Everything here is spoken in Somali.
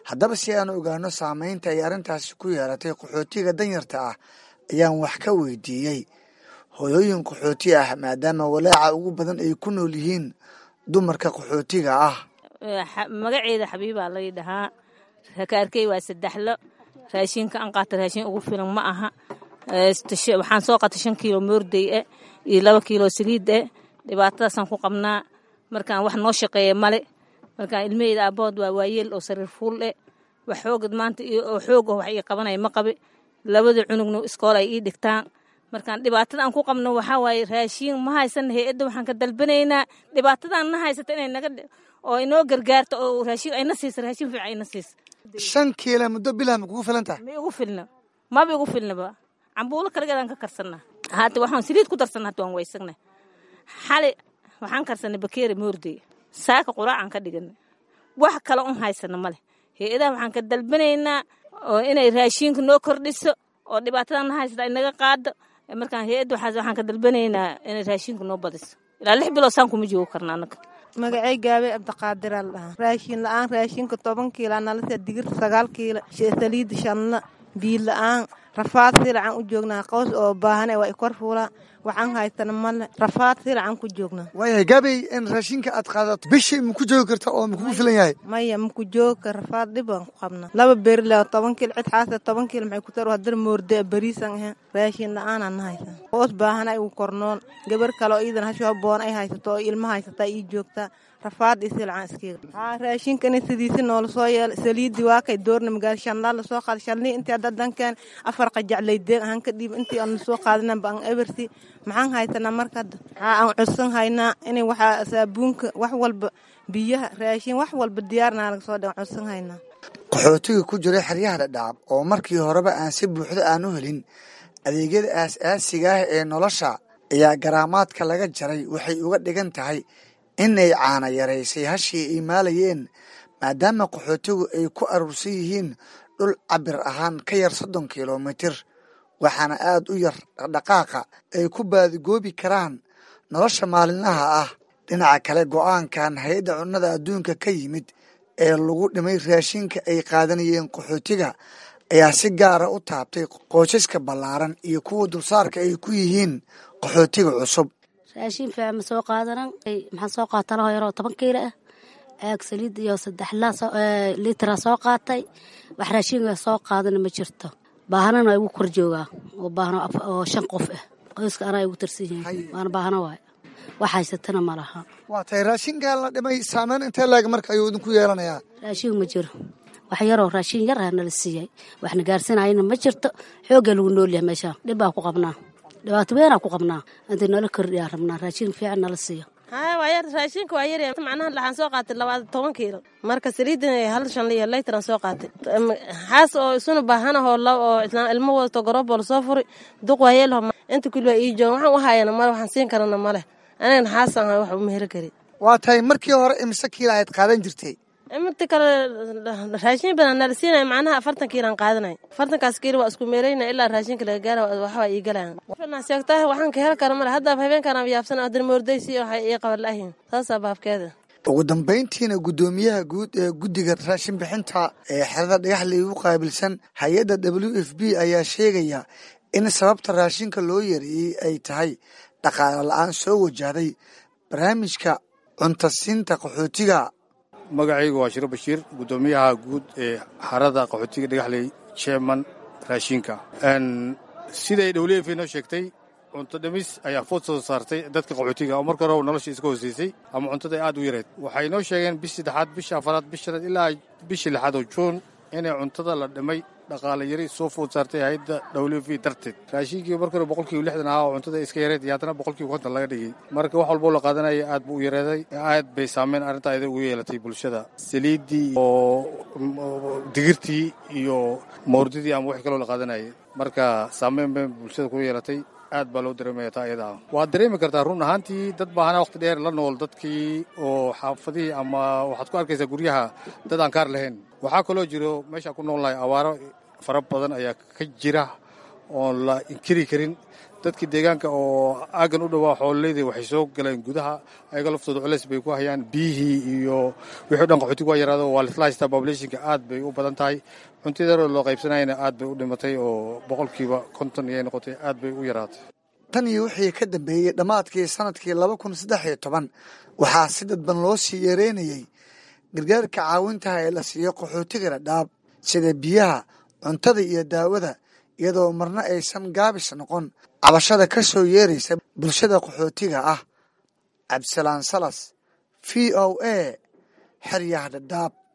haddaba si aan ogaano saameynta ay arrintaasi ku yeelatay qaxootiga danyarta ah ayaan wax ka weydiiyey hooyooyin qaxooti ah maadaama walaaca ugu badan ay ku nool yihiin dumarka qaxootiga ah magaceeda xabiibaa lay dhahaa rakaarkey waa saddexlo raashinka aan qaata raashin ugu filan ma aha waxaan soo qaatay shan kiilo moorday e iyo laba kiilo saliid e dhibaatadaasaan ku qabnaa markaan wax noo shaqeeya male markaan ilmaheyda aabood waa waayeel oo sariir fuul e wax xoogad maanta oo xoog oh wax ii qabanaya ma qabi labada cunugna iskool ay ii dhigtaan markaan dhibaatada aan ku qabno waxaa waaye raashiin ma haysana hay-adda waxaan ka dalbanaynaa dhibaatadaan na haysata inay naga oo inoo gargaarto oo raashiin ayna siisa raashin fiican ayna siisa shan kiila muddo bilah ma kugu filan tahay ma igu filna maba igu filnaba cambuulo kaligeedaan ka karsanaa haata waxaan saliid ku darsanaa hata waan waysagnay xali waxaan karsanay bakeeri moorday saaka quraacaan ka dhiganay wax kale un haysana male hay-adaha waxaan ka dalbanaynaa oo inay raashiinka noo kordhiso oo dhibaatadan na haysata ay naga qaado markaan hay-adda waxaan ka dalbanaynaa inay raashiinka noo badiso ilaa lix bilood saan kuma joogo karna anaga magacey gaabey cabdiqaadiraa la dhahaa raashin la-aan raashinka toban kiila nalasa digirta sagaal kiila saliida shanna biil la-aan rafaad silacan u joognaa qaws oo baahan waa ikor fuulaa waxaan haystana male rafaad silacan ku joognaa waayahay gaabey in raashinka aad qaadato bishii maku joogi karta oo makugu filan yahay maya maku joogi kar rafaad dhib baan ku qabnaa laba beri le toban kiil cid xaasa toban kiil maxay ku tar hadar moorde beriisan ahayn raashin la-aanaan na haysan qaws baahan ay u kornoon gabar kale oo iidan hashoo boon ay haysato oo ilma haysataa ii joogtaa rafaad iyo silcan iskiga haa raashinka in sidiisi noola soo yeela saliidii waa kay doorna magaalo shanlaa lasoo qaada shalnii intii hadda dankan afar qajaclay deeg ahaan ka dhiib intii aan lasoo qaadanan ba aan ebersi maxaan haysanaa marka hadda haa aan codsan haynaa inay waxaa saabuunka wax walba biyaha raashin wax walba diyaarnaa laga soo dhan codsan haynaa qaxootiga ku jira xeryaha dhadhaab oo markii horeba aan si buuxda aan u helin adeegyada aas-aasiga ah ee nolosha ayaa garaamaadka laga jaray waxay uga dhigan tahay inay caana yaraysay hashii ay maalayeen maadaama qaxootigu ay ku aruursan yihiin dhul cabir ahaan ka yar soddon kilomitir waxaana aad u yar dhaqdhaqaaqa ay ku baadigoobi karaan nolosha maalinlaha ah dhinaca kale go'aankan hay-adda cunnada adduunka ka yimid ee lagu dhimay raashinka ay qaadanayeen qaxootiga ayaa si gaara u taabtay qoysaska ballaaran iyo kuwa dulsaarka ay ku yihiin qaxootiga cusub raashin fiican ma soo qaadanan maxaan soo qaata laho yaroo toban kiilo ah caag saliid iyo saddex liitara soo qaatay wax raashinka soo qaadana ma jirto baahanana igu kor joogaa oo baahno oo shan qof ah qoyska anaa igu tirsan yihiin waana baahno waay wax haysatana ma laha waa tahay raashinkan la dhimay saameyn intee laeg marka ayuu idinku yeelanayaa raashin ma jiro wax yaroo raashin yar ah nala siiyay waxna gaarsanayana ma jirto xooggaa lagu noolyahay meeshaan dhib baa ku qabnaa dhibaato weynaa ku qabnaa intii nala kordhiyaa rabnaa raashin fiican nala siiyo haya waa yar raashinka waa yar macnaha waxaan soo qaatay labaad toban kiilo marka saliidina hal shan liyo laytaran soo qaatay xaas oo isuna baahanahoo oo islaan ilmo wadato garoobboo lasoo furi duq waa yeelho inta kuli waa ii joogan waxaan u hayana male waxaan siin karana male anagana xaasan wax uma heli kari waa tahay markii hore imise kiila aad qaadan jirtay inta kale raashin badan nala siinaya macnaha afartan kiilaan qaadanay afartankaas kiilo waa isku meerayna ilaa raashinka laga gaara waxbaa ii galayan sheegtaa waxaan ka heli kara male haddaaba habeenkaan yaabsan adan moordaysi waxay ii qaban lahiin saasaa baabkeeda ugu dambayntiina guddoomiyaha guud ee guddiga raashin bixinta ee xerada dhagaxley u qaabilsan hay-adda w f b ayaa sheegaya in sababta raashinka loo yareeyey ay tahay dhaqaale la-aan soo wajahday barnaamijka cuntasiinta qaxootiga magacaygu waa shiro bashiir guddoomiyaha guud ee xarada qaxootiga dhagaxley jeeman raashinka siday dhowleyf noo sheegtay cunto dhimis ayaa food soo saartay dadka qaxootiga oo marka hore nolosha iska hooseysay ama cuntada aad u yareed waxay noo sheegeen bishii saddexaad bishii afaraad bish shanaad ilaa bishii lixaad oo juun inay cuntada la dhimay dhaqaale yari soo food saartay hayadda dhowlefi darteed raashinkii marka hore boqolkiiba lixdan ahaa oo cuntada iska yareed iyo haddana boqolkiiba konton laga dhigay marka wax walboo la qaadanaya aad buu u yareeday aad bay saameyn arrintaa ida ugu yeelatay bulshada saliiddii oo digirtii iyo mawrdidii ama wixii kaloo la qaadanayay marka saameyn bay bulshada ku yeelatay aad baa loo dareemaya taa iyada ah waad dareemi kartaa run ahaantii dad baahana waqti dheer la nool dadkii oo xaafadihii ama waxaad ku arkaysaa guryaha dad aan kaar lahayn waxaa kaloo jiro meeshaan ku nool nahay awaaro fara badan ayaa ka jira oon la inkiri karin dadkii deegaanka oo aagan u dhowaa xoololeyda waxay soo galeen gudaha ayaga laftooda culeys bay ku hayaan biyihii iyo wixii o dhan qaxootiga waa yaraado waa lisla haystaa populationka aad bay u badan tahay cuntidaroo loo qaybsanayana aad bay u dhimatay oo boqolkiiba konton iyay noqotay aad bay u yaraatay tan iyo wixii ka dambeeyey dhammaadkii sanadkii laba kun saddex iyo toban waxaa si dadban loo sii yareynayey gargaarka caawintaha ee la siiyo qaxootiga dhadhaab sida biyaha cuntada iyo daawada iyadoo marna aysan gaabis noqon cabashada ka soo yeeraysa bulshada qaxootiga ah cabdisalaan salas v o a xeryaha dhadhaab